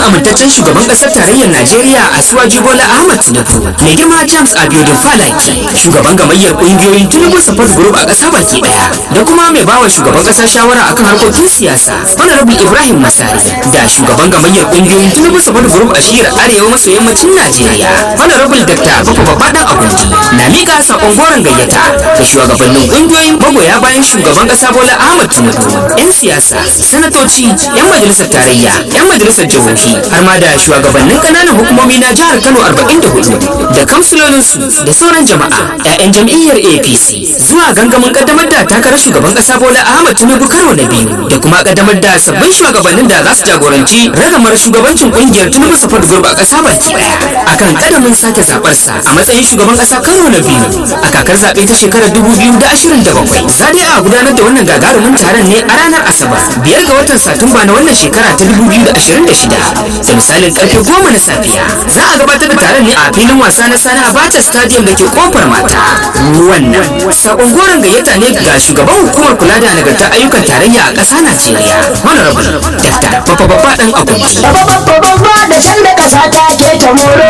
amintaccen shugaban ƙasar tarayyar Najeriya a Suwaji Bola Ahmad Tinubu mai girma James Abiodun Falaki shugaban gamayyar ƙungiyoyin Tinubu Support Group a ƙasa baki ɗaya da kuma mai bawa shugaban ƙasa shawara akan harkokin siyasa Honorable Ibrahim Masari da shugaban gamayyar ƙungiyoyin Tinubu Support Group a shiyar arewa maso yammacin Najeriya Honorable Dr. Bako Babadan Agundi na miƙa saƙon goron gayyata da shugabannin ƙungiyoyin magoya bayan shugaban ƙasa Bola Ahmad Tinubu 'yan siyasa sanatoci 'yan majalisar tarayya 'yan majalisar jihohi har ma da shugabannin ƙananan hukumomi na jihar Kano 44 da kamsilolinsu da sauran jama'a 'ya'yan jam'iyyar APC zuwa gangamin kaddamar da takarar shugaban ƙasa Bola Ahmad Tinubu karo na biyu da kuma kaddamar da sabbin shugabannin da za su jagoranci ragamar shugabancin ƙungiyar Tinubu Support Group a ƙasa baki ɗaya akan kadamin sake zaɓarsa a matsayin shugaban ƙasa karo na biyu a kakar zaɓe ta shekarar 2027 za dai a gudanar da wannan gagarumin taron ne a ranar Asabar biyar ga watan Satumba na wannan shekara ta 2026 da misalin karfe goma na safiya za a gabatar da taron ne a filin wasa na Sani Abacha Stadium da ke kofar mata wannan sakon goron gayyata ne ga shugaban hukumar kula da nagartar ayyukan tarayya a ƙasa Najeriya Honorable Dr. Papa Baba Dan Agundi Babba da sanda ƙasa ta ke ta moro.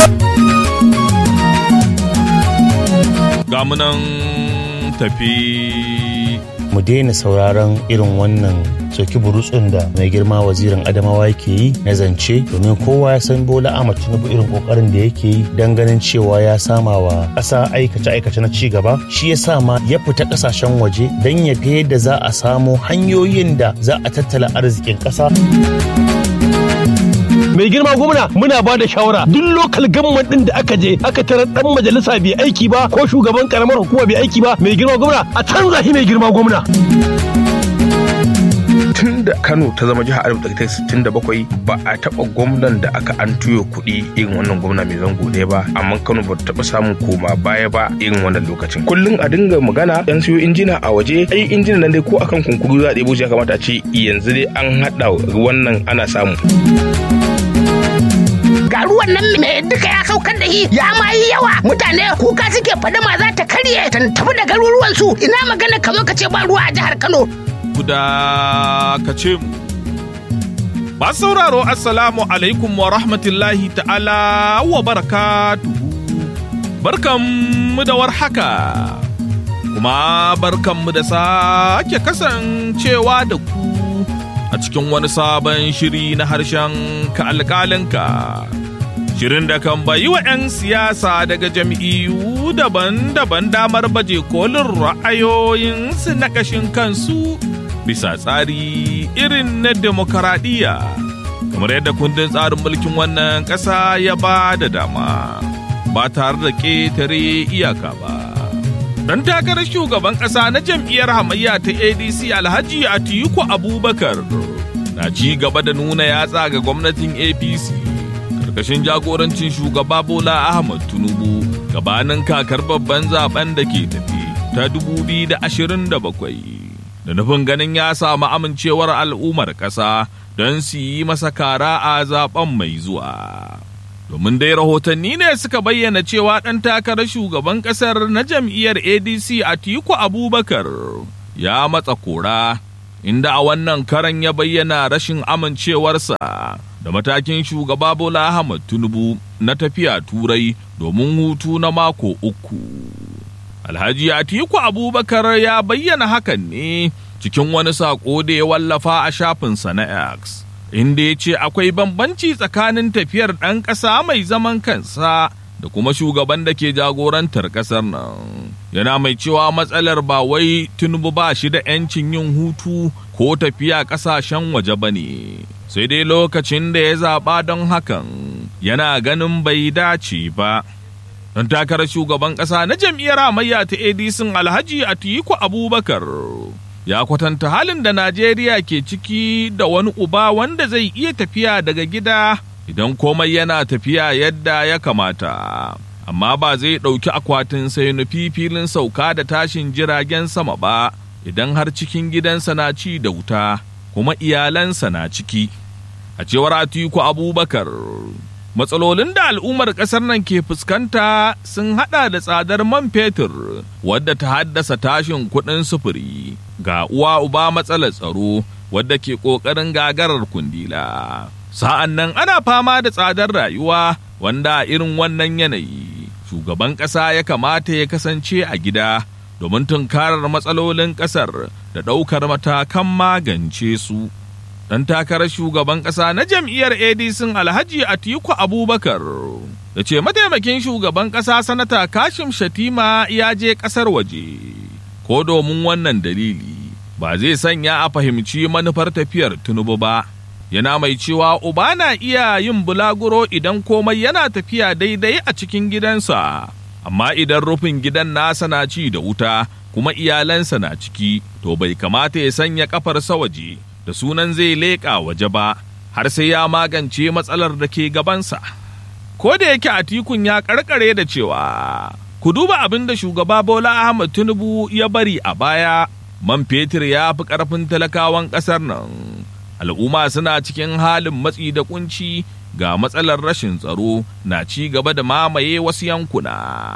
gamunan tafi mu daina sauraron irin wannan soki burutsun da mai girma wazirin adamawa yake yi na zance domin kowa ya san bola ahmad tinubu irin kokarin da yake yi don ganin cewa ya sama wa ƙasa aikace aikace na ci gaba shi ya sa ma ya fita ƙasashen waje don ya ga yadda za a samo hanyoyin da za a tattala arzikin ƙasa mai girma gwamna muna ba da shawara duk lokal gamman din da aka je aka tarar dan majalisa bai aiki ba ko shugaban karamar hukuma bai aiki ba mai girma gwamna a canza shi mai girma gwamna tun da Kano ta zama jihar 1967 ba a taɓa gwamnan da aka an tuyo kuɗi irin wannan gwamna mai zango ɗaya ba amma Kano ba ta taɓa samun koma baya ba irin wannan lokacin kullum a dinga magana yan siyo injina a waje ai injina nan dai ko akan kunkuru za a ɗebo shi ya kamata a ce yanzu dai an haɗa wannan ana samu ga ruwan nan mai duka ya saukar da shi ya ma yi yawa mutane kuka suke fadama za ta karye ta tafi da garuruwan su ina magana ka zo ka ce ba ruwa a jihar Kano guda ka ce mu. Ba sauraro Assalamu alaikum wa rahmatullahi ta'ala wa barakatuhu. Barkanmu da warhaka, kuma barkanmu da sake kasancewa da ku a cikin wani sabon shiri na harshen ka alƙalinka. Shirin da kan bayi wa 'yan siyasa daga jam'iyyu daban-daban damar baje kolin ra'ayoyinsu na ƙashin kansu bisa tsari irin na demokaradiyya kamar yadda kundin tsarin mulkin wannan ƙasa ya ba da dama ba tare da ƙetare iyaka ba. Dan takarar shugaban ƙasa na jam'iyyar hamayya ta ADC Alhaji Atiku Abubakar na ci gaba da nuna yatsa ga gwamnatin APC karkashin jagorancin shugaba Bola Ahmad Tinubu gabanin kakar babban zaben da ke tafi ta 2027. da nufin ganin ya samu amincewar al'ummar ƙasa don su yi masa kara a zaben mai zuwa. Domin dai rahotanni ne suka bayyana cewa ɗan takarar shugaban ƙasar na jam'iyyar ADC Atiku Abubakar ya matsa kora, inda a wannan karan ya bayyana rashin amincewarsa da matakin shugaba Bola Ahmad Tinubu na tafiya Turai domin hutu na mako uku. Alhaji Atiku Abubakar ya bayyana hakan ne cikin wani saƙo da ya wallafa a shafinsa na X, inda ya ce akwai bambanci tsakanin tafiyar ɗan ƙasa mai zaman kansa da kuma shugaban da ke jagorantar ƙasar nan. Yana mai cewa matsalar ba wai Tinubu ba shi da 'yancin yin hutu ko tafiya ƙasashen waje ba ne, sai dai lokacin da ya zaɓa don hakan yana ganin bai dace ba. don takarar shugaban ƙasa na jam'iyyar hamayya ta adc alhaji atiku abubakar ya kwatanta halin da najeriya ke ciki da wani uba wanda zai iya tafiya daga gida idan komai yana tafiya yadda ya kamata amma ba zai ɗauki akwatin sai nufi filin sauka da tashin jiragen sama ba idan har cikin gidansa na ci da wuta kuma iyalansa na ciki a cewar atiku abubakar matsalolin da al'ummar ƙasar nan ke fuskanta sun hada da tsadar man fetur wadda ta haddasa tashin kuɗin sufuri ga uwa uba matsalar tsaro wadda ke ƙoƙarin gagarar kundila Sa'an nan ana fama da tsadar rayuwa wanda irin wannan yanayi shugaban ƙasa ya kamata ya kasance a gida domin tunkarar matsalolin ƙasar da ɗaukar matakan magance su. Ɗan takarar shugaban ƙasa na jam'iyyar ADC Alhaji Atiku Abubakar da ce mataimakin shugaban ƙasa sanata Kashim Shatima ya je ƙasar waje. Ko domin wannan dalili ba zai sanya a fahimci manufar tafiyar Tinubu ba. Yana mai cewa uba na iya yin bulaguro idan komai yana tafiya daidai a cikin gidansa, amma idan rufin gidan nasa na ci da wuta kuma iyalansa na ciki, to bai kamata ya sanya kafarsa waje da sunan zai leƙa waje ba, har sai ya magance matsalar da ke gabansa. Ko da yake Atikun ya karkare da cewa, ku duba abin da shugaba Bola Ahmad Tinubu ya bari a baya, man fetur ya fi ƙarfin talakawan ƙasar nan. al'umma suna cikin halin matsi da kunci ga matsalar rashin tsaro na ci gaba da mamaye wasu yankuna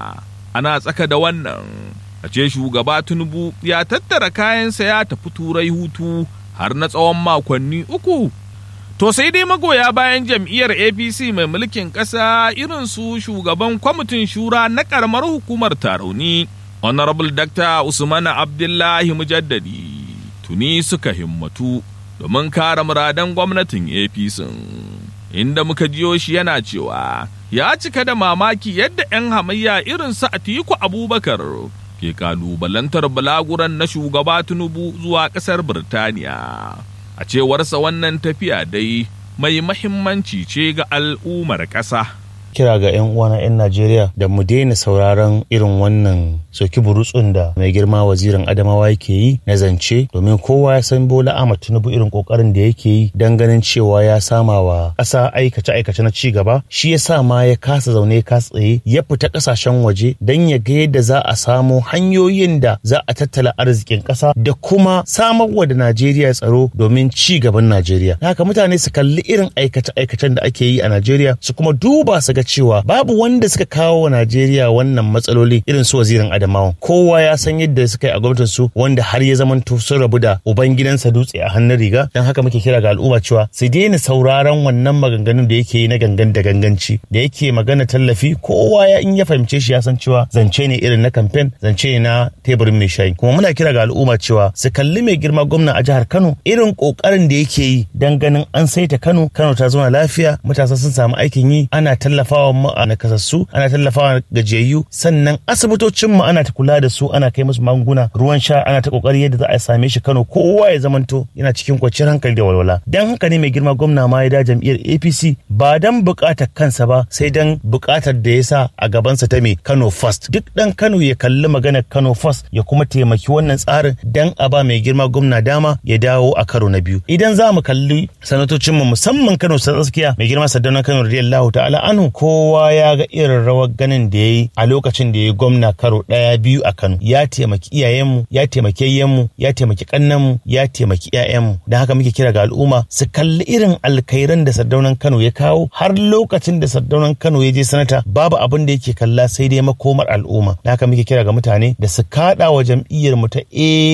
ana tsaka da wannan a ce shugaba tinubu ya tattara kayansa ya tafi turai hutu har na tsawon makonni uku to sai dai magoya bayan jam'iyyar apc mai mulkin ƙasa irin su shugaban kwamitin shura na ƙaramar hukumar tarauni honorable dr usman abdullahi mujaddadi tuni suka himmatu domin kare muradan gwamnatin APC. Inda muka jiyo shi yana cewa ya cika da mamaki yadda 'yan hamayya irin su Atiku Abubakar ke kalubalantar balaguran na shugaba Tinubu zuwa ƙasar Birtaniya. A cewarsa wannan tafiya dai mai mahimmanci ce ga al'ummar ƙasa. kira ga 'yan uwana 'yan Najeriya da mu daina sauraron irin wannan soki burutsun da mai girma wazirin Adamawa yake yi na zance domin kowa ya san Bola Ahmad Tinubu irin kokarin da yake yi dan ganin cewa ya sama wa ƙasa aikace aikace na ci gaba shi ya sa ma ya kasa zaune ka tsaye ya fita ƙasashen waje dan ya ga yadda za a samo hanyoyin da za a tattala arzikin ƙasa da kuma samarwa da Najeriya tsaro domin ci gaban Najeriya haka mutane su kalli irin aikace aikacen da ake yi a Najeriya su kuma duba su ga cewa babu wanda suka kawo wa Najeriya wannan matsaloli irin su wazirin Adamawa. Kowa ya san yadda suka yi a gwamnatin su wanda har ya zamanto sun rabu da uban gidansa dutse a hannun riga. Dan haka muke kira ga al'umma cewa su daina sauraron wannan maganganun da yake yi na gangan da ganganci da yake magana tallafi kowa ya in ya fahimce shi ya san cewa zance ne irin na kamfen zance ne na teburin mai shayi. Kuma muna kira ga al'umma cewa su kalli mai girma gwamna a jihar Kano irin kokarin da yake yi dan ganin an saita Kano Kano ta zama lafiya matasa sun samu aikin yi ana tallafa tallafawa mu a nakasassu ana tallafawa gajiyayyu sannan asibitocin mu ana ta kula da su ana kai musu magunguna ruwan sha ana ta kokari yadda za a same shi Kano kowa ya zamanto yana cikin kwanciyar hankali da walwala dan haka ne mai girma gwamna ma ya da jam'iyyar APC ba dan bukatar kansa ba sai dan bukatar da ya sa a gabansa ta mai Kano first duk dan Kano ya kalli maganar Kano first ya kuma taimaki wannan tsarin dan a ba mai girma gwamna dama ya dawo a karo na biyu idan za mu kalli sanatocin mu musamman Kano ta tsakiya mai girma Saddauna Kano radiyallahu ta'ala anhu kowa ya ga irin rawar ganin da ya yi a lokacin da ya gwamna karo ɗaya biyu a Kano ya taimaki iyayenmu ya taimaki yayyenmu ya taimaki kannanmu ya taimaki ƴaƴanmu don haka muke kira ga al'umma su kalli irin alkairan da sardaunan Kano ya kawo har lokacin da sardaunan Kano ya je sanata babu abin da yake kalla sai dai makomar al'umma don haka muke kira ga mutane da su kaɗa wa jam'iyyar mu ta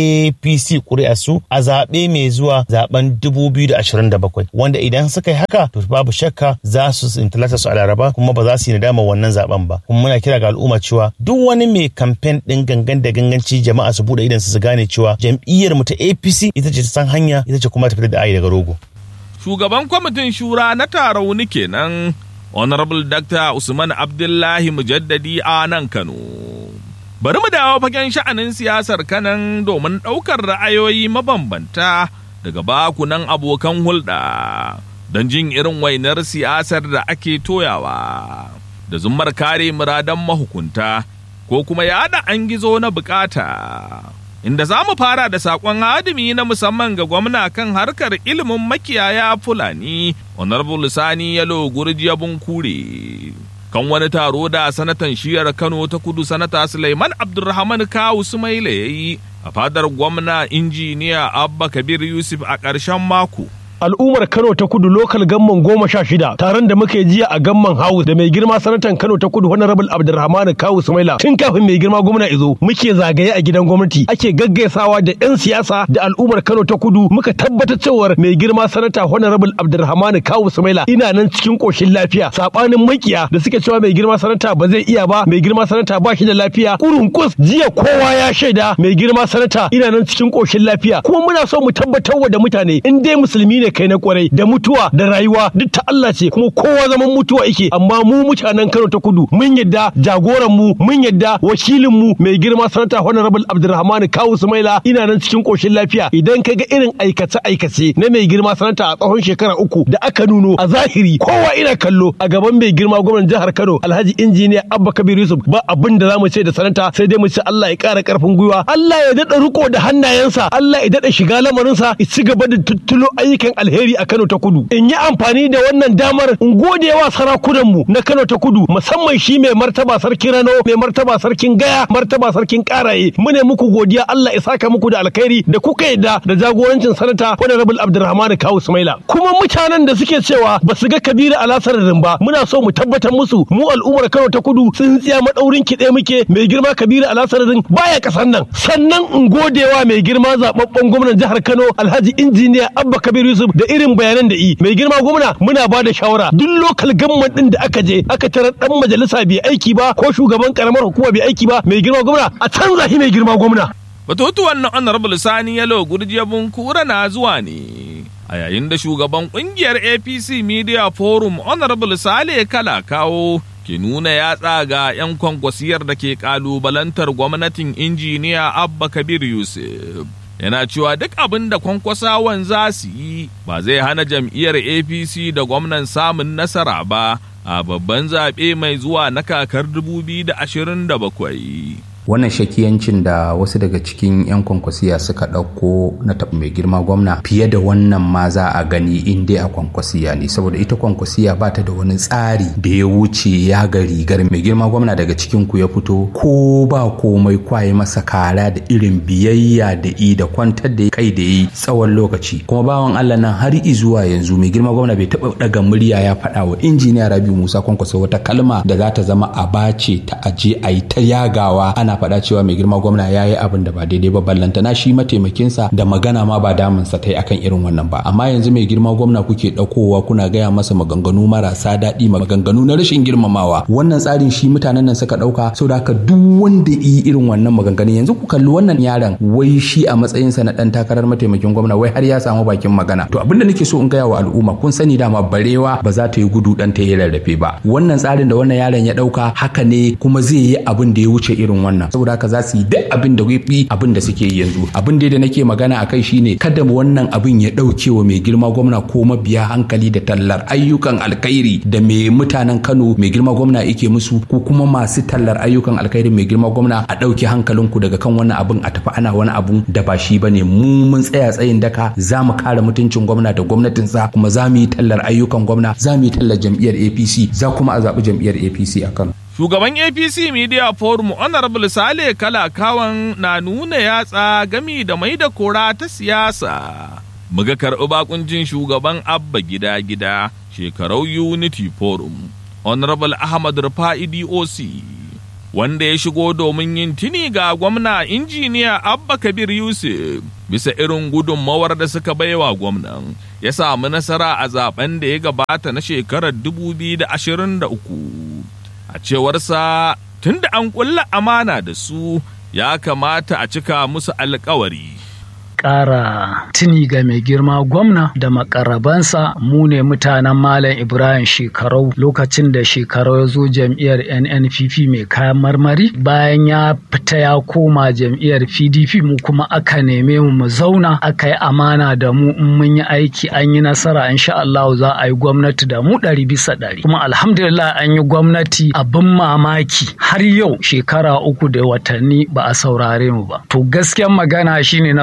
APC ƙuri'a su a zaɓe mai zuwa zaben 2027 wanda idan suka yi haka to babu shakka za su intalata su a laraba kuma ba za su yi nadama wannan zaben ba kuma muna kira ga al'umma cewa duk wani mai kamfen din gangan da ganganci jama'a su bude idan su gane cewa jam'iyyar mu ta APC ita ce ta san hanya ita ce kuma ta fitar da ayi daga rogo Shugaban kwamitin shura na tarauni kenan Honorable Dr. Usman Abdullahi Mujaddadi a nan Kano. Bari mu dawo fagen sha'anin siyasar kanan domin ɗaukar ra'ayoyi mabambanta daga bakunan abokan hulɗa. don jin irin wainar siyasar da ake toyawa da zummar kare muradan mahukunta ko kuma yada an gizo na bukata. Inda za mu fara da saƙon hadimi na musamman ga gwamna kan harkar ilimin makiyaya Fulani, Honorable Sani Yalo Gurjiya Bunkure. Kan wani taro da sanatan shiyar Kano ta kudu sanata Suleiman Abdulrahman Kawu Sumaila ya yi a fadar gwamna injiniya Abba Kabir Yusuf a ƙarshen mako. al'ummar Kano ta Kudu lokal gamman goma sha shida taron da muka yi jiya a gamman House da mai girma sanatan Kano ta Kudu Honorable Abdulrahman Kawu Sumaila tun kafin mai girma gwamna izo muke zagaye a gidan gwamnati ake gaggaisawa da 'yan siyasa da al'ummar Kano ta Kudu muka tabbatar cewar mai girma sanata Honorable Abdulrahman Kawu Sumaila ina nan cikin koshin lafiya sabanin makiya da suke cewa mai girma sanata ba zai iya ba mai girma sanata ba shi da lafiya kurunkus jiya kowa ya shaida mai girma sanata ina nan cikin koshin lafiya kuma muna so mu tabbatar wa da mutane in dai musulmi ne kai na kwarai da mutuwa da rayuwa duk ta Allah ce kuma kowa zaman mutuwa yake amma mu mutanen Kano ta Kudu mun yadda jagoran mu mun yadda wakilin mu mai girma sanata Honorable Abdulrahman Kawu Sumaila ina nan cikin koshin lafiya idan ka ga irin aikace aikace na mai girma sanata a tsawon shekara uku da aka nuno a zahiri kowa ina kallo a gaban mai girma gwamnan jihar Kano Alhaji Injiniya Abba Kabir Yusuf ba abin da zamu ce da sanata sai dai mu ce Allah ya ƙara ƙarfin gwiwa Allah ya daɗa riko da hannayensa Allah ya daɗa shiga lamarinsa ya ci gaba da tuttulo ayyukan alheri a Kano ta Kudu in yi amfani da wannan damar in gode wa sarakunan mu na Kano ta Kudu musamman shi mai martaba sarkin Rano mai martaba sarkin Gaya martaba sarkin Karaye mu ne muku godiya Allah ya saka muku da alkhairi da kuka yadda da jagorancin sanata Honorable Abdulrahman Kawu Sumaila kuma mutanen da suke cewa ba su ga Kabiru Alasarin ba muna so mu tabbatar musu mu al'ummar Kano ta Kudu sun tsiya madaurin kiɗe muke mai girma Kabiru Alasarin baya kasan nan sannan in godewa mai girma zababben gwamnan jihar Kano Alhaji Injiniya Abba Kabir Yusuf da irin bayanan da yi mai girma gwamna muna ba da shawara duk lokal gamman din da aka je aka tarar dan majalisa bai aiki ba ko shugaban karamar hukuma bai aiki ba mai girma gwamna a canza shi mai girma gwamna Batutuwan na Honorable Sani Yalo Gurjiyabun Kura na zuwa ne. A yayin da shugaban kungiyar APC Media Forum Honorable Sale Kala kawo ke nuna yatsa ga 'yan kwankwasiyar da ke kalubalantar gwamnatin injiniya Abba Kabir Yusuf. Yana cewa duk abin da kwankwasawan za su yi ba zai hana jam'iyyar APC da gwamnan samun nasara ba a babban zaɓe mai zuwa na kakar 2027. wannan shakiyancin da wasu daga cikin 'yan kwankwasiya suka ɗauko na taɓa mai girma gwamna fiye da wannan ma za a gani in dai a kwankwasiya ne saboda ita kwankwasiya ba ta da wani tsari da ya wuce ya ga rigar mai girma gwamna daga cikin ku ya fito ko ba komai kwaye masa kara da irin biyayya da i da kwantar da kai da yi tsawon lokaci kuma bawan Allah nan har zuwa yanzu mai girma gwamna bai taɓa ɗaga murya ya faɗa wa injiniya Rabiu Musa kwankwasa wata kalma da za ta zama a bace ta aje a yi ta yagawa ana ana faɗa cewa mai girma gwamna ya yi abin da ba daidai ba ballantana shi mataimakinsa da magana ma ba damunsa ta yi akan irin wannan ba amma yanzu mai girma gwamna kuke ɗaukowa kuna gaya masa maganganu marasa daɗi maganganu na rashin girmamawa wannan tsarin shi mutanen nan suka ɗauka saboda haka duk wanda yi irin wannan maganganun yanzu ku kalli wannan yaron wai shi a matsayinsa na ɗan takarar mataimakin gwamna wai har ya samu bakin magana to abin da nake so in gaya wa al'umma kun sani dama barewa ba za ta yi gudu ɗan ta yi rarrafe ba wannan tsarin da wannan yaron ya ɗauka haka ne kuma zai yi abin da ya wuce irin wannan wannan saboda haka za su yi duk abin da fi abin da suke yi yanzu abin da nake magana a kai shine kada wannan abin ya dauke wa mai girma gwamna ko mabiya hankali da tallar ayyukan alkhairi da mai mutanen Kano mai girma gwamna yake musu ko kuma masu tallar ayyukan alkhairi mai girma gwamna a dauke hankalinku daga kan wannan abin a tafi ana wani abun da ba shi bane mu mun tsaya tsayin daka za mu kare mutuncin gwamna da gwamnatinsa kuma za mu yi tallar ayyukan gwamna za mu yi tallar jam'iyyar APC za kuma a zaɓi jam'iyyar APC a Kano Shugaban APC Media Forum Honorable Sale Kalakawan na nuna yatsa gami da mai da kora ta siyasa. Muga karɓi bakuncin shugaban Abba gida-gida shekarau Unity Forum, Honorable Ahmad Rufa'i DOC, wanda ya shigo domin yin tuni ga gwamna injiniya Abba Kabir Yusuf bisa irin gudunmawar da suka baiwa gwamnan ya samu nasara a zaben da ya gabata na shekarar 2023. a cewarsa tun da an ƙulla amana da su ya kamata a cika musu alkawari. ƙara tuni ga mai girma gwamna da makarabansa mu ne mutanen Malam Ibrahim shekarau lokacin da shekarau ya zo jam'iyyar NNPP mai kayan marmari bayan ya fita ya koma jam'iyyar PDP mu kuma aka neme mu mu zauna aka yi amana da mu in mun yi aiki an yi nasara insha Allah za a yi gwamnati da mu ɗari bisa ɗari kuma alhamdulillah an yi gwamnati abin mamaki har yau shekara uku da watanni ba a saurare mu ba to gaskiyan magana shine na zo in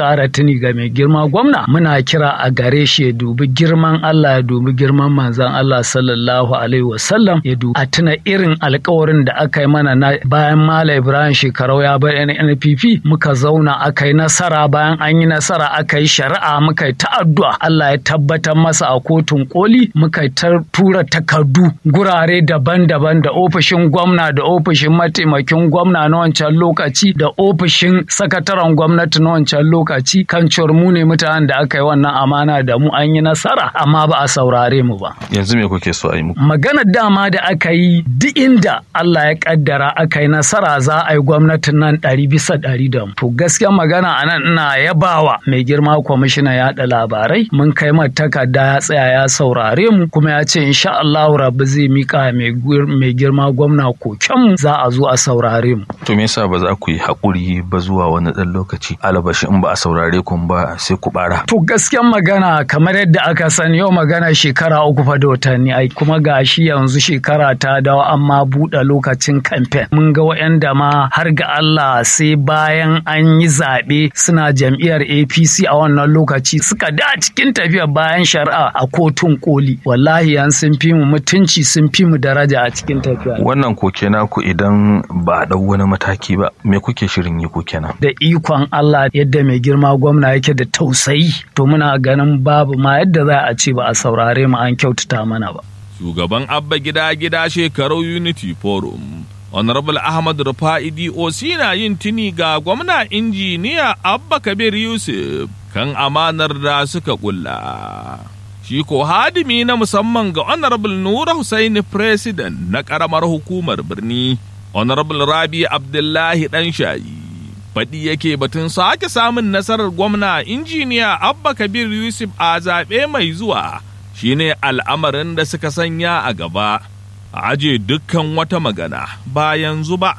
ƙara tuni ga mai girma gwamna muna kira a gare shi ya dubi girman Allah ya dubi girman manzon Allah sallallahu alaihi wasallam ya dubi a tuna irin alkawarin da aka yi mana na bayan Malam Ibrahim shekarau ya bar NPP muka zauna aka yi nasara bayan an yi nasara aka yi shari'a muka yi ta'addu'a Allah ya tabbatar masa a kotun koli muka ta tura takardu gurare daban-daban da ofishin gwamna da ofishin mataimakin gwamna na wancan lokaci da ofishin sakataren gwamnati na wancan lokaci kan cewar mu ne mutanen da aka yi wannan amana da mu an yi nasara amma ba a saurare mu ba. Yanzu me kuke so a yi muku? Maganar dama da aka yi duk inda Allah ya kaddara aka yi nasara za a yi gwamnatin nan ɗari bisa ɗari da mu. To gaskiya magana a nan ina yabawa mai girma kwamishina yaɗa labarai mun kai mata takarda ya tsaya ya saurare mu kuma ya ce insha Allah rabu zai mika mai girma gwamna kokenmu za a zo a saurare mu. To me yasa ba za ku yi haƙuri ba zuwa wani ɗan lokaci alabashi in ba a saurare ku ba sai ku bara. To gaskiyan magana kamar yadda aka sani yau magana shekara uku fa da watanni ai kuma ga shi yanzu shekara ta dawo amma buɗe lokacin kamfen. Mun ga waɗanda ma har ga Allah sai bayan an yi zaɓe suna jam'iyyar APC a wannan lokaci suka da cikin tafiya bayan shari'a a kotun koli. Wallahi yan sun fi mu mutunci sun fi mu daraja a cikin tafiya. Wannan koke naku idan ba a ɗau wani mataki ba me kuke shirin yi ko kenan? Da ikon Allah yadda mai girma gwamna yake da tausayi to muna ganin babu ma yadda za a ce ba a saurare mu an kyautata mana ba. Shugaban Abba Gida Gida Shekarau Unity Forum. Honorable Ahmad Rufa'i DOC na yin tuni ga gwamna injiniya Abba Kabir Yusuf kan amanar da suka kulla. Shi ko hadimi na musamman ga Honorable Nura Hussaini President na ƙaramar hukumar birni, Honorable Rabi Abdullahi Ɗanshayi. Faɗi yake batun sake samun nasarar gwamna injiniya Abba Kabir Yusuf a zaɓe mai zuwa shine al'amarin da suka sanya a gaba, a aje dukkan wata magana ba yanzu ba.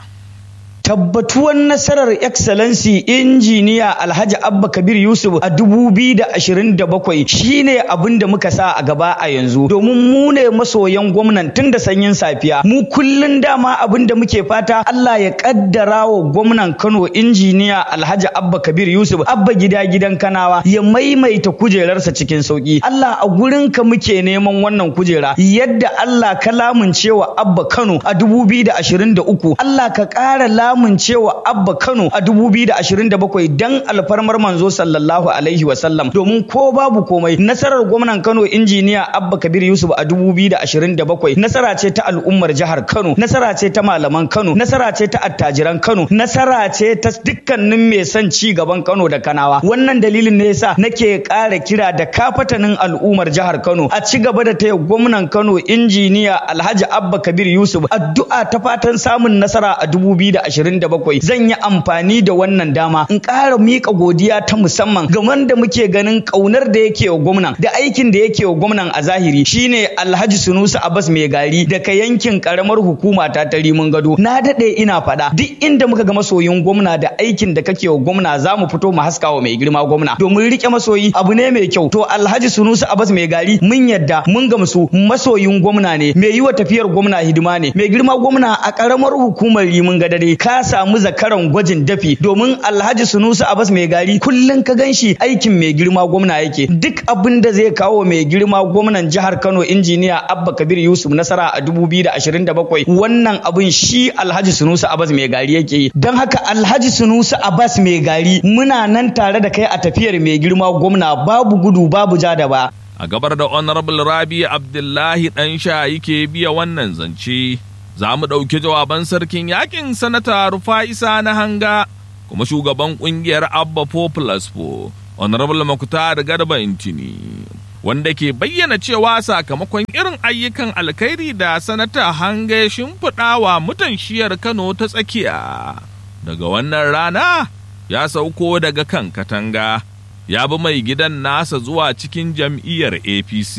tabbatuwan nasarar excellency injiniya alhaji abba kabir yusuf a 2027 shine abin da muka sa a gaba a yanzu domin mu ne masoyan gwamnan tun da sanyin safiya mu kullun dama abin da muke fata allah ya kaddara wa gwamnan kano injiniya alhaji abba kabir yusuf abba gida gidan kanawa ya maimaita kujerarsa cikin sauki allah a gurinka muke neman wannan kujera yadda allah ka lamuncewa abba kano a 2023 allah ka ƙara lamun cewa Abba Kano a 2027 dan alfarmar manzo sallallahu alaihi wasallam domin ko babu komai nasarar gwamnan Kano injiniya Abba Kabir Yusuf a 2027 nasara ce ta al'ummar jihar Kano nasara ce ta malaman Kano nasara ce ta attajiran Kano nasara ce ta dukkanin mai son ci gaban Kano da Kanawa wannan dalilin ne yasa nake ƙara kira da kafatanin al'ummar jihar Kano a ci gaba da taya gwamnan Kano injiniya Alhaji Abba Kabir Yusuf addu'a ta fatan samun nasara a 2027 zan yi amfani da wannan dama in ƙara miƙa godiya ta musamman ga wanda muke ganin ƙaunar da yake wa gwamnan da aikin da yake wa gwamnan a zahiri shine Alhaji Sunusi Abbas mai gari daga yankin karamar hukuma ta ta Rimin Gado na daɗe ina faɗa duk inda muka ga masoyin gwamna da aikin da kake wa gwamna za mu fito mu haska wa mai girma gwamna domin rike masoyi abu ne mai kyau to Alhaji Sunusi Abbas mai gari mun yadda mun gamsu masoyin gwamna ne mai yi wa tafiyar gwamna hidima ne mai girma gwamna a karamar hukumar Rimin Gadare ka samu zakaran gwajin dafi domin Alhaji Sunusi Abbas mai gari kullun ka ganshi aikin mai girma gwamna yake duk abin da zai kawo mai girma gwamnan jihar Kano injiniya Abba Kabir Yusuf nasara a 2027 wannan abin shi Alhaji Sunusi Abbas mai gari yake yi don haka Alhaji Sunusi Abbas mai gari muna nan tare da kai a tafiyar mai girma gwamna babu gudu babu ja da ba a gabar da honorable Rabi Abdullahi dan sha yake biya wannan zance za mu ɗauki jawaban sarkin yakin sanata Rufa'isa na hanga kuma shugaban ƙungiyar Abba Populous Po, Honorable Makutar Garba Intini, wanda ke bayyana cewa sakamakon irin ayyukan alkhairi da sanata hanga ya shimfiɗa wa mutan shiyar Kano ta tsakiya. Daga wannan rana ya sauko daga kan katanga, ya bi mai gidan nasa zuwa cikin jam'iyyar APC.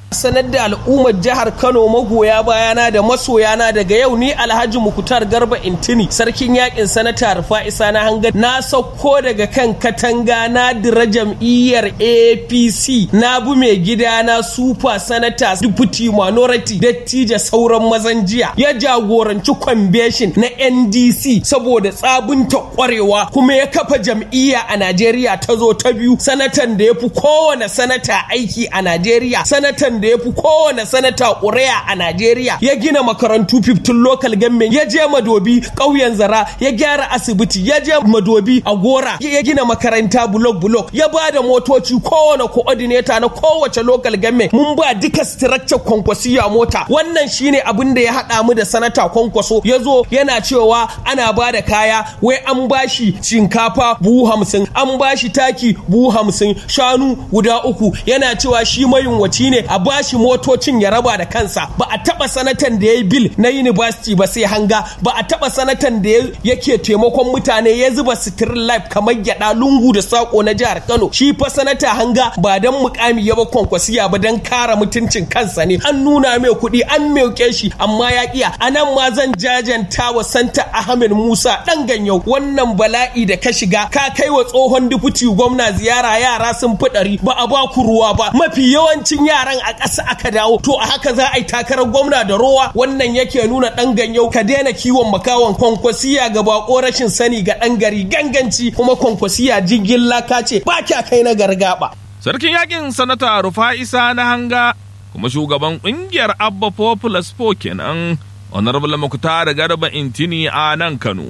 sanar da al'ummar jihar Kano magoya bayana da masoyana daga yau ni Alhaji Mukutar Garba Intini sarkin yakin sanata Rufa'isa na hanga na sauko daga kan katanga na dira jam'iyyar APC na bu mai gida na super sanata deputy minority dattija sauran mazan jiya ya jagoranci convention na NDC saboda tsabunta kwarewa kuma ya kafa jam'iyya a Najeriya ta zo ta biyu sanatan da ya fi kowane sanata aiki a Najeriya sanatan da ya fi kowane sanata ƙuri'a a Najeriya ya gina makarantu 15 local government ya je madobi ƙauyen zara ya gyara asibiti ya je madobi a gora ya gina makaranta bulok bulok ya ba da motoci kowane coordinator na kowace local government mun ba duka structure kwankwasiya mota wannan shine abin da ya haɗa mu da sanata kwankwaso ya zo yana cewa ana ba da kaya wai an bashi shinkafa buhu hamsin an bashi taki buhu hamsin shanu guda uku yana cewa shi mayunwaci ne a bashi motocin ya raba da kansa ba a taba sanatan da ya yi bil na university ba sai hanga ba a taba sanatan da yake taimakon mutane ya zuba sitirin life kamar gyada lungu da sako na jihar kano shi fa sanata hanga ba dan mukami ya ba kwankwasiya ba dan kara mutuncin kansa ne an nuna mai kuɗi an mauke shi amma ya kiya anan ma zan jajanta wa santa ahmed musa dan ganyau wannan bala'i da ka shiga ka kai wa tsohon dufuti gwamna ziyara yara sun fi ɗari ba a ba ku ruwa ba mafi yawancin yaran a ƙasa aka dawo to a haka za a yi takarar gwamna da rowa wannan yake nuna ɗan ganyau ka daina kiwon makawan kwankwasiya ga bako rashin sani ga ɗan gari ganganci kuma kwankwasiya jirgin laka ce ba kya kai na gargaba. Sarkin yakin sanata Rufa'isa na hanga kuma shugaban ƙungiyar Abba Populous Po kenan Honorable Muktar Garba Intini a nan Kano.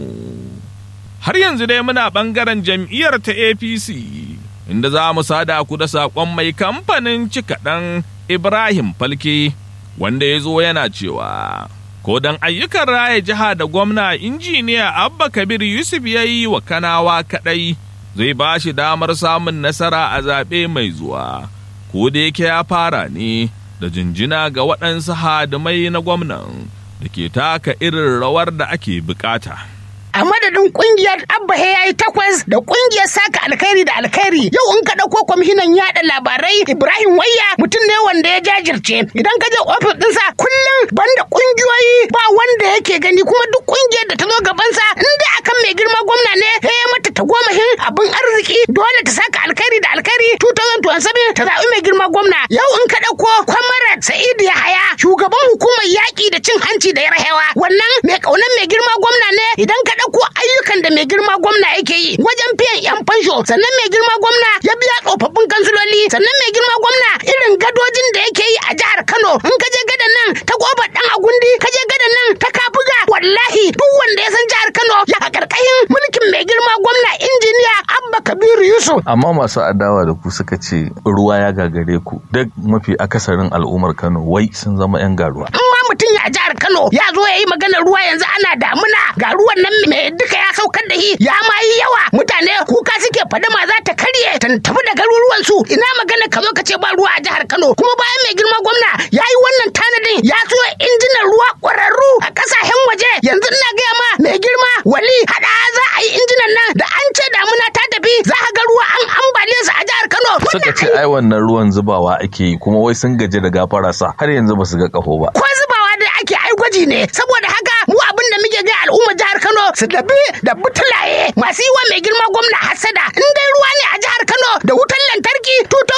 Har yanzu dai muna ɓangaren jam'iyyar ta APC inda za mu sada ku da saƙon mai kamfanin cikaɗan Ibrahim Falke wanda ya zo yana cewa ko dan ayyukan raya jiha da gwamna injiniya Abba Kabir Yusuf ya yi wa kanawa kaɗai zai ba shi damar samun nasara a zaɓe mai zuwa ko da yake ya fara ne da jinjina ga waɗansu hadimai na gwamnan da ke taka irin rawar da ake bukata. a madadin kungiyar abba ya yi takwas da kungiyar saka alkhairi da alkhairi yau in ka dauko kwamishinan yada labarai ibrahim wayya mutum ne wanda ya jajirce idan ka je ofis dinsa kullum banda kungiyoyi ba wanda yake gani kuma duk kungiyar da ta zo gabansa in dai akan mai girma gwamna ne ya mata ta gomahin abin arziki dole ta saka alkhairi da alkhairi 2027 ta zaɓi mai girma gwamna yau in ka dauko kwamarat sa'idu yahaya shugaban hukumar yaƙi da cin hanci da yarhewa wannan mai ƙaunar mai girma gwamna ne idan ka ɗauko ayyukan da mai girma gwamna yake yi wajen biyan yan fansho sannan mai girma gwamna ya biya tsofaffin kansiloli sannan mai girma gwamna irin gadojin da yake yi a jihar Kano in ka je gadan nan ta kofar dan agundi ka je gadan nan ta kabuga wallahi duk wanda ya san jihar Kano ya karkashin mulkin mai girma gwamna injiniya Abba Kabiru Yusuf amma masu adawa da ku suka ce ruwa ya gagare ku duk mafi akasarin al'ummar Kano wai sun zama yan garuwa mutum ya jihar Kano ya zo ya yi maganar ruwa yanzu ana damuna ga ruwan nan mai duka ya saukar da shi ya ma yi yawa mutane kuka suke fadama za ta karye ta tafi da garuruwan su ina magana ka zo ka ce ba ruwa a jihar Kano kuma bayan mai girma gwamna ya yi wannan tanadin ya so injinan ruwa ƙwararru a ƙasashen waje yanzu ina gaya ma mai girma wali hada za a yi injinan nan da an ce damuna ta tafi za ka ga ruwa an ambaliya su a jihar Kano suka ce ai wannan ruwan zubawa ake yi kuma wai sun gaji da gafara sa har yanzu ba su ga kaho ba ko zubawa da ake ai gwaji ne saboda haka mu abin da muke ga al'ummar jihar Kano su dabi da butulaye masu yi wa mai girma gwamna hasada in dai ruwa ne a jihar Kano da wutar lantarki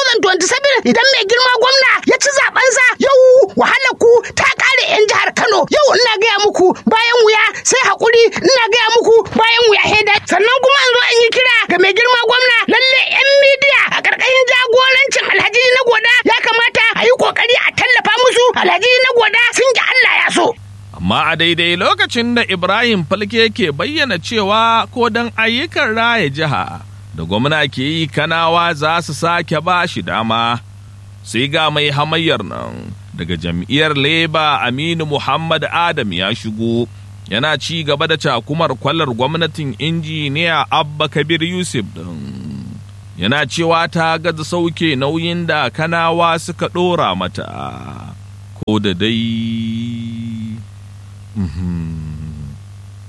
2027 idan mai girma gwamna ya ci zabensa yau wahalar ku ta kare yan jihar Kano yau ina gaya muku bayan wuya sai hakuri ina gaya muku bayan wuya heda sannan kuma an zo an yi kira ga mai girma gwamna lalle yan midiya a karkashin jagorancin Alhaji na goda ya kamata a yi kokari a tallafa musu Alhaji na goda sun ji Allah ya so amma a daidai lokacin da Ibrahim Falke ke bayyana cewa ko dan ayyukan raya jiha da gwamna ke yi kanawa za su sake ba shi dama sai ga mai hamayyar nan daga jam'iyyar leba aminu muhammad adam ya shigo yana ci gaba da cakumar kwalar gwamnatin injiniya abba kabir yusuf din yana cewa ta gaza sauke nauyin da kanawa suka ɗora mata ko da dai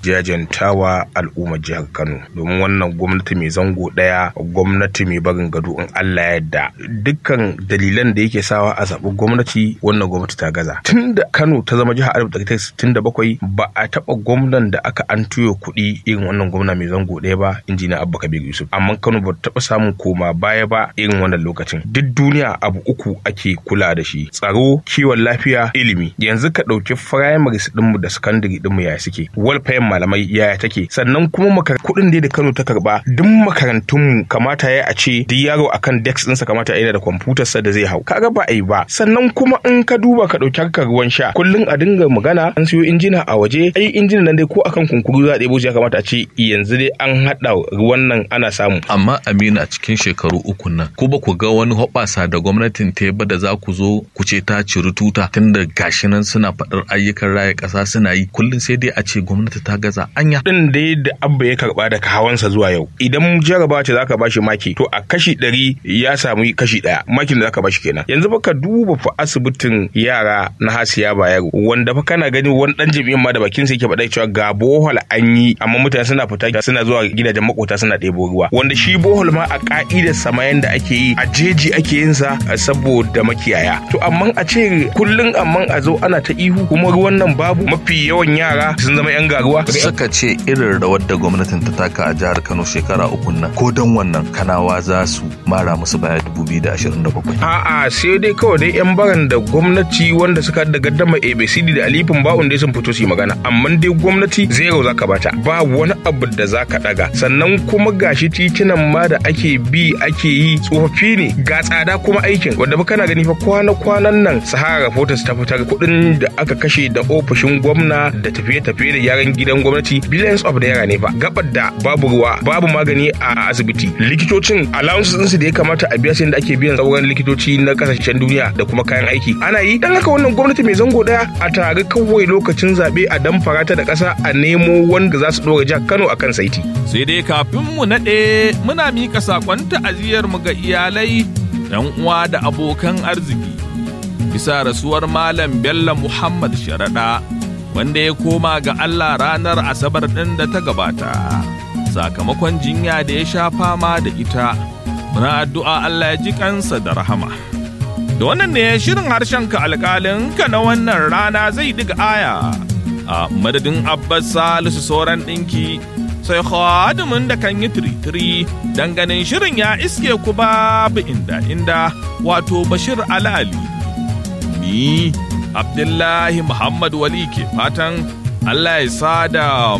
jajantawa al'ummar jihar Kano domin wannan gwamnati mai zango daya gwamnati mai barin gado in Allah ya yarda dukkan dalilan da yake sawa a zaɓi gwamnati wannan gwamnati ta gaza tunda Kano ta zama jihar 1967 ba a taɓa gwamnan da aka an tuyo kuɗi irin wannan gwamna mai zango ɗaya ba injiniya Abba Kabir Yusuf amma Kano ba ta taɓa samun koma baya ba irin wannan lokacin duk duniya abu uku ake kula da shi tsaro kiwon lafiya ilimi yanzu ka ɗauki primaries ɗinmu da secondary ɗinmu yaya suke welfare malamai yaya take sannan kuma makar kuɗin da Kano ta karba duk makarantunmu kamata ya a ce duk yaro akan desk ɗinsa kamata yana da kwamfutar sa da zai hau kaga ba a yi ba sannan kuma in ka duba ka ɗauki harkar ruwan sha kullum a dinga magana an siyo injina a waje ai injina nan dai ko akan kunkuru za a ɗebo shi ya kamata a ce yanzu dai an haɗa ruwan nan ana samu amma Aminu a cikin shekaru uku nan ko ba ku ga wani hoɓasa da gwamnatin ta ba da za ku zo ku ce ta ciri tuta tunda gashi nan suna faɗar ayyukan raya ƙasa suna yi kullum sai dai a ce gwamnati ta gaza anya din da da abba ya karba daga hawansa zuwa yau idan jaraba ce zaka bashi maki to a kashi ɗari ya samu kashi ɗaya makin da zaka bashi kenan yanzu fa ka duba fa asibitin yara na hasiya bayero wanda fa kana gani wani dan jami'in ma da bakin sa yake faɗa cewa ga bohol an yi amma mutane suna fita suna zuwa gidajen makota suna ɗebo ruwa wanda shi bohol ma a ka'idar sama yanda ake yi a jeji ake yin sa saboda makiyaya to amma a ce kullun amma a zo ana ta ihu kuma ruwan nan babu mafi yawan yara sun zama yan garuwa suka ce irin rawar da gwamnatin ta taka a jihar Kano shekara uku nan ko don wannan kanawa za su mara musu baya 2027 a'a sai dai kawai dai yan baran da gwamnati wanda suka da gaddama ABCD da alifin ba'un dai sun fito su yi magana amma dai gwamnati zero zaka bata ba wani abu da zaka daga sannan kuma gashi titunan ma da ake bi ake yi tsofaffi ne ga tsada kuma aikin wanda ba kana gani fa kwana-kwanan nan Sahara Reporters ta fitar kuɗin da aka kashe da ofishin gwamna da tafiye-tafiye da yaran gidan gwamnati billions of naira ne fa gabar da babu ruwa babu magani a asibiti likitocin allowances ɗinsu da ya kamata a biya sai da ake biyan sauran likitoci na kasashen duniya da kuma kayan aiki ana yi dan haka wannan gwamnati mai zango daya a tare kawai lokacin zaɓe a damfara ta da ƙasa a nemo wanda za su ɗora jihar Kano akan saiti. Sai dai kafin mu naɗe muna mika saƙon ta'aziyar mu ga iyalai, 'yan uwa da abokan arziki. Bisa rasuwar Malam Bello Muhammad Sharaɗa wanda ya koma ga Allah ranar Asabar ɗin da ta gabata. Sakamakon jinya da ya sha fama da ita, muna addu'a Allah ya ji kansa da rahama. Da wannan ne shirin harshen ka alƙalin ka na wannan rana zai diga aya a madadin Abbas Salisu sauran ɗinki sai khadimin da kan yi tiritiri dan ganin shirin ya iske ku babu inda inda wato Bashir Alali. Ni Abdullahi Muhammad Wali ke fatan Allah ya sada